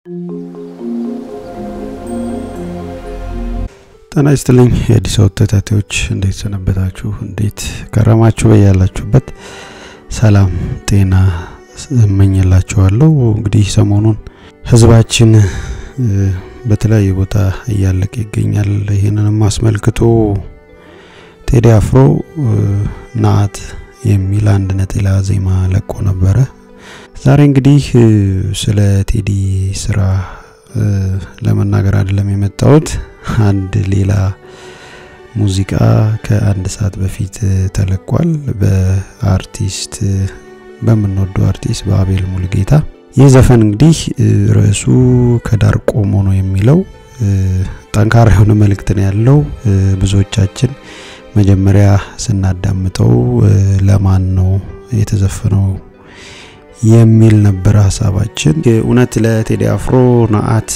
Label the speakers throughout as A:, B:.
A: ጤና ይስጥልኝ የአዲስ አበባ ተከታታዮች፣ እንዴት ሰነበታችሁ? እንዴት ከረማችሁ? በያላችሁበት ሰላም ጤና እመኝላችኋለሁ። እንግዲህ ሰሞኑን ህዝባችን በተለያየ ቦታ እያለቀ ይገኛል። ይህንንም አስመልክቶ ቴዲ አፍሮ ናት የሚል አንድ ነጠላ ዜማ ለቆ ነበረ። ዛሬ እንግዲህ ስለ ቴዲ ስራ ለመናገር አይደለም የመጣሁት። አንድ ሌላ ሙዚቃ ከአንድ ሰዓት በፊት ተለቋል በአርቲስት በምንወደው አርቲስት በአቤል ሙልጌታ። ይህ ዘፈን እንግዲህ ርዕሱ ከዳር ቆሞ ነው የሚለው ጠንካራ የሆነ መልእክት ነው ያለው። ብዙዎቻችን መጀመሪያ ስናዳምጠው ለማን ነው የተዘፈነው የሚል ነበር ሀሳባችን። እውነት ለቴዲ አፍሮ ናአት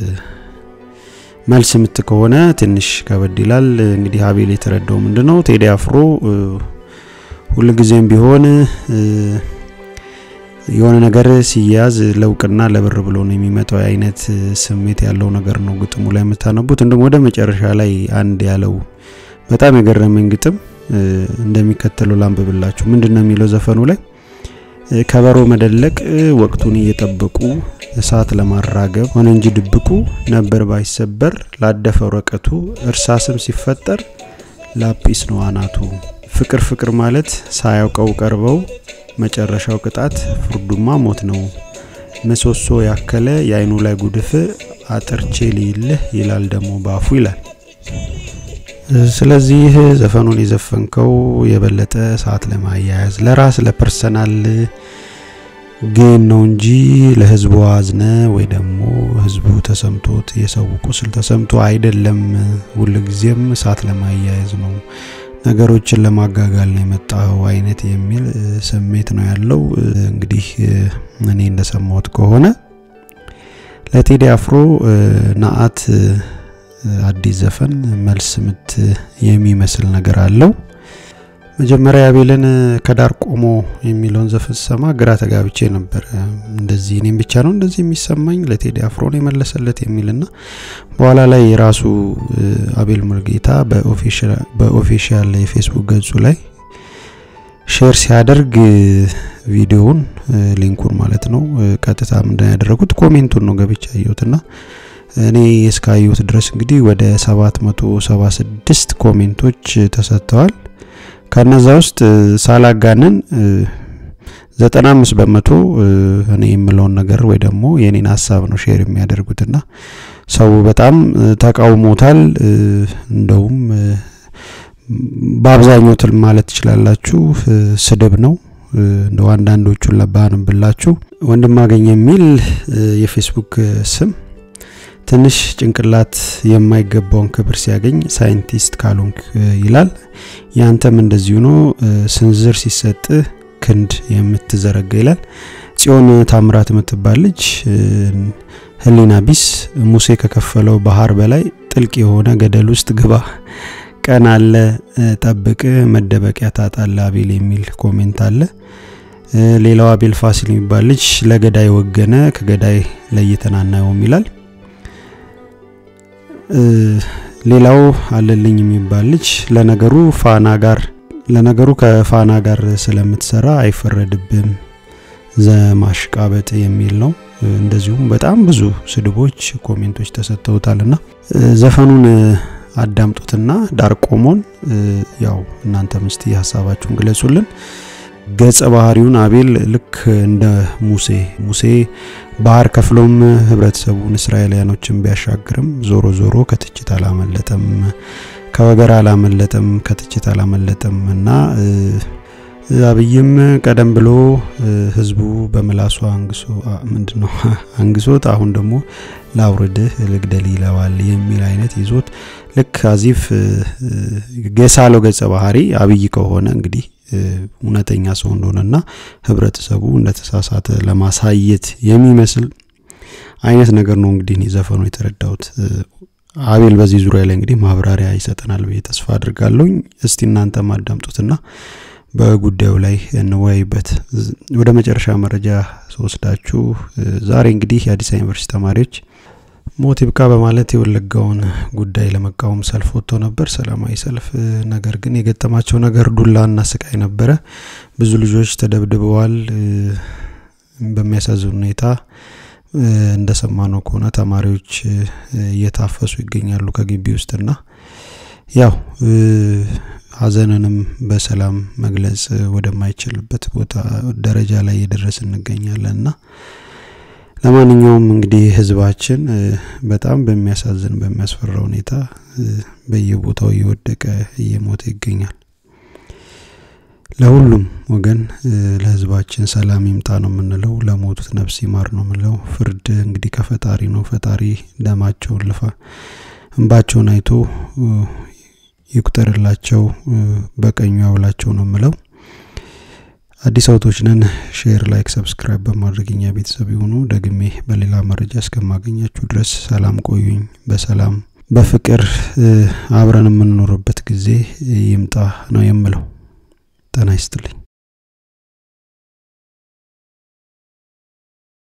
A: መልስ ምት ከሆነ ትንሽ ከበድ ይላል። እንግዲህ አቤል የተረዳው ምንድነው ቴዲ አፍሮ ሁልጊዜም ቢሆን የሆነ ነገር ሲያዝ ለውቅና ለብር ብሎ ነው የሚመጣው አይነት ስሜት ያለው ነገር ነው ግጥሙ ላይ የምታነቡት። እንዲሁም ወደ መጨረሻ ላይ አንድ ያለው በጣም የገረመኝ ግጥም እንደሚከተለው ላንብብላችሁ። ምንድን ነው የሚለው ዘፈኑ ላይ ከበሮ መደለቅ ወቅቱን እየጠበቁ እሳት ለማራገብ ሆነ እንጂ ድብቁ ነበር ባይሰበር ላደፈ ወረቀቱ እርሳስም ሲፈጠር ላጲስ ነው አናቱ። ፍቅር ፍቅር ማለት ሳያውቀው ቀርበው መጨረሻው ቅጣት ፍርዱማ ሞት ነው። ምሰሶ ያከለ የአይኑ ላይ ጉድፍ አጥርቼ ልይልህ ይላል ደግሞ ባፉ ይላል። ስለዚህ ዘፈኑን የዘፈንከው የበለጠ ሰዓት ለማያያዝ ለራስ ለፐርሰናል ግን ነው እንጂ ለህዝቡ አዝነ ወይ ደግሞ ህዝቡ ተሰምቶት የሰው ቁስል ተሰምቶ አይደለም። ሁልጊዜም ሰዓት ለማያያዝ ነው፣ ነገሮችን ለማጋጋል ነው የመጣው አይነት የሚል ስሜት ነው ያለው። እንግዲህ እኔ እንደሰማሁት ከሆነ ለቴዲ አፍሮ ናአት አዲስ ዘፈን መልስ ምት የሚመስል ነገር አለው። መጀመሪያ አቤልን ከዳር ቆሞ የሚለውን ዘፈን ስሰማ ግራ ተጋብቼ ነበር። እንደዚህ እኔም ብቻ ነው እንደዚህ የሚሰማኝ ለቴዲ አፍሮ ነው የመለሰለት የሚልና በኋላ ላይ የራሱ አቤል ሙልጌታ በኦፊሻል የፌስቡክ ገጹ ላይ ሼር ሲያደርግ ቪዲዮውን ሊንኩን ማለት ነው ቀጥታ ምንድን ያደረጉት ኮሜንቱን ነው ገብቻ አየሁትና እኔ እስካየሁት ድረስ እንግዲህ ወደ 776 ኮሜንቶች ተሰጥተዋል። ከነዛ ውስጥ ሳላጋንን 95 በመቶ እኔ የምለውን ነገር ወይ ደግሞ የኔን ሀሳብ ነው ሼር የሚያደርጉትና ሰው በጣም ተቃውሞታል። እንደውም በአብዛኛው ትል ማለት ትችላላችሁ ስድብ ነው። እንደው አንዳንዶቹን ለባንብላችሁ ወንድማገኝ የሚል የፌስቡክ ስም ትንሽ ጭንቅላት የማይገባውን ክብር ሲያገኝ ሳይንቲስት ካልሆንክ ይላል። ያንተም እንደዚሁ ነው። ስንዝር ሲሰጥ ክንድ የምትዘረጋ ይላል። ጽዮን ታምራት የምትባል ልጅ ህሊና ቢስ ሙሴ ከከፈለው ባህር በላይ ጥልቅ የሆነ ገደል ውስጥ ግባ፣ ቀን አለ ጠብቅ፣ መደበቂያ ታጣለ አቤል የሚል ኮሜንት አለ። ሌላው አቤል ፋሲል የሚባል ልጅ ለገዳይ ወገነ ከገዳይ ለይተን አናየውም ይላል። ሌላው አለልኝ የሚባል ልጅ ለነገሩ ፋና ጋር ለነገሩ ከፋና ጋር ስለምትሰራ አይፈረድብም ዘማሽቃበጥ የሚል ነው። እንደዚሁም በጣም ብዙ ስድቦች፣ ኮሜንቶች ተሰጥተውታልና ዘፈኑን አዳምጡትና ዳር ቆሞን ያው እናንተ ምስቲ ሀሳባችሁን ግለጹልን። ገጸ ባህሪውን አቤል ልክ እንደ ሙሴ ሙሴ ባህር ከፍሎም ህብረተሰቡን እስራኤላውያኖችን ቢያሻግርም ዞሮ ዞሮ ከትችት አላመለጠም፣ ከወገር አላመለጠም፣ ከትችት አላመለጠም እና አብይም ቀደም ብሎ ህዝቡ በምላሱ አንግሶ ምንድነው አንግሶት አሁን ደግሞ ላውርድህ ልግደል ይለዋል የሚል አይነት ይዞት ልክ አዚፍ የሳለው ገጸ ባህሪ አብይ ከሆነ እንግዲህ እውነተኛ ሰው እንደሆነና ህብረተሰቡ እንደተሳሳተ ለማሳየት የሚመስል አይነት ነገር ነው እንግዲህ እኔ ዘፈኑ የተረዳሁት። አቤል በዚህ ዙሪያ ላይ እንግዲህ ማብራሪያ ይሰጠናል ብዬ ተስፋ አድርጋለሁኝ። እስቲ እናንተም አዳምጡትና በጉዳዩ ላይ እንወያይበት። ወደ መጨረሻ መረጃ ስወስዳችሁ ዛሬ እንግዲህ የአዲስ አበባ ዩኒቨርሲቲ ተማሪዎች ሞት ይብቃ በማለት የወለጋውን ጉዳይ ለመቃወም ሰልፍ ወጥተው ነበር፣ ሰላማዊ ሰልፍ። ነገር ግን የገጠማቸው ነገር ዱላና ስቃይ ነበረ። ብዙ ልጆች ተደብድበዋል። በሚያሳዝን ሁኔታ እንደሰማነው ከሆነ ተማሪዎች እየታፈሱ ይገኛሉ ከግቢ ውስጥና ያው ሀዘንንም በሰላም መግለጽ ወደማይችልበት ቦታ ደረጃ ላይ እየደረስ እንገኛለን እና ለማንኛውም እንግዲህ ህዝባችን በጣም በሚያሳዝን በሚያስፈራ ሁኔታ በየቦታው እየወደቀ እየሞተ ይገኛል። ለሁሉም ወገን ለህዝባችን ሰላም ይምጣ ነው የምንለው። ለሞቱት ነፍስ ይማር ነው የምንለው። ፍርድ እንግዲህ ከፈጣሪ ነው። ፈጣሪ ደማቸውን ልፋ እንባቸውን አይቶ ይቁጠርላቸው፣ በቀኙ ያውላቸው ነው የምለው። አዲስ አውቶች ነን። ሼር፣ ላይክ፣ ሰብስክራይብ በማድረግ እኛ ቤተሰብ የሆኑ ደግሜ በሌላ መረጃ እስከማገኛችሁ ድረስ ሰላም ቆዩኝ። በሰላም በፍቅር አብረን የምንኖርበት ጊዜ ይምጣ ነው የምለው። ጤና ይስጥልኝ።